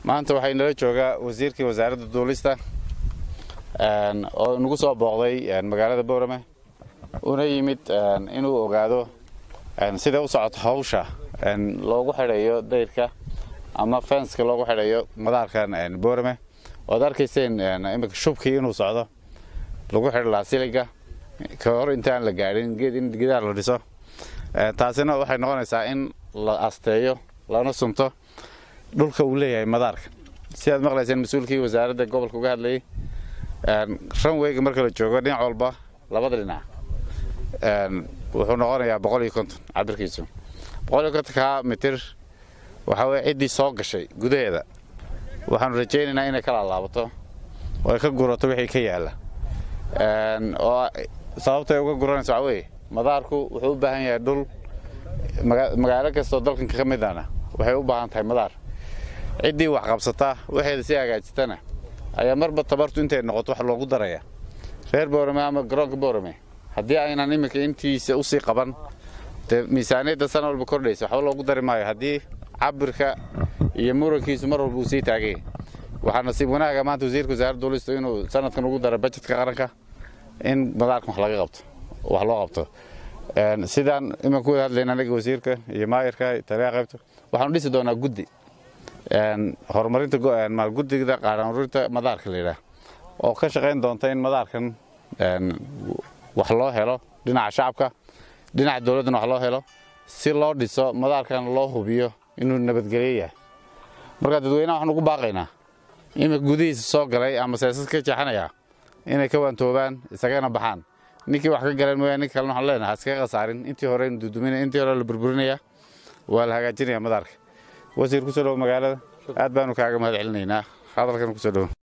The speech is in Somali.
maanta waxaa inala joogaa wasiirkii wasaaradda duulista oo nagu soo booqday magaalada boorame una yimid inuu ogaado sida u socoto hawsha loogu xidhayo dayrka ama fenska loogu xidhayo madaarkan boorame oad arkayseen imika shubkii inuu socdo lagu xidhi lahaa siliga ka hor intaan la gaadhin geed in gidaar la dhiso taasina waxay noqonaysaa in la asteeyo lana sunto dhulka uu leeyahay madaarka si aad maqlayseen mas-uulkii wasaaradda gobolka uga hadlayay ranweyga marka la joogo dhinac walba labada dhinac wuxuu noqonayaa boqol iyo konton cabirkiisu boqol iyo kontonka mitir waxaa weye ciddii soo gashay gudaheeda waxaanu rajaynaynaa inay ka laalaabato oo ay ka gurato wixii ka yaalla oo sababtay uga guranayso waxaa weye madaarku wuxuu u baahan yahay dhul magaalo kastoo dalkan ka midana waxay u baahan tahay madaar ciddii wax qabsataa waxeeda si hagaajisatana ayaa marba tabartu intay noqoto wax loogu daraya reer boorame ama garoonka boorame haddii aynan iminka intiisa usii qaban dee miisaaniyadda sana walba kordhaysa waxba loogu dari maayo haddii cabirka iyo murankiisu mar walba uu sii taagay waxaa nasiib wanaaga maanta wasiirka wasaaradda duulista inuu sanadkan ugu daro bajetka qaranka in madaarkan wax laga qabto wax loo qabto sidaan iman ku wada hadlayna anaga wasiirka iyo maayirka taliyaha qaybta waxaanu dhisi doonaa guddi horumarinta guddiga qaaranurinta madaarka la yidhaah oo ka shaqayn doonta in madaarkan wax loo helo dhinaca shacabka dhinaca dowladdana wax loo helo si loo dhiso madaarkan loo hubiyo inuu nabadgelyo yahay markaa dadweynaha waxaan ugu baaqaynaa imika gudihiisa soo galay ama seesas ka jeexanaya inay ka waantoobaan isagana baxaan ninkii wax ka galeen mooyaa nin kalena waxaan leenahay iskaga khasaarin intii hore dudumin intii hore la burburinaya waa la hagaajinaya madaarka wasiir kusoo dhowo magaalada aad baanu kaaga mahad celinaynaa hadalkan kusoo dhowo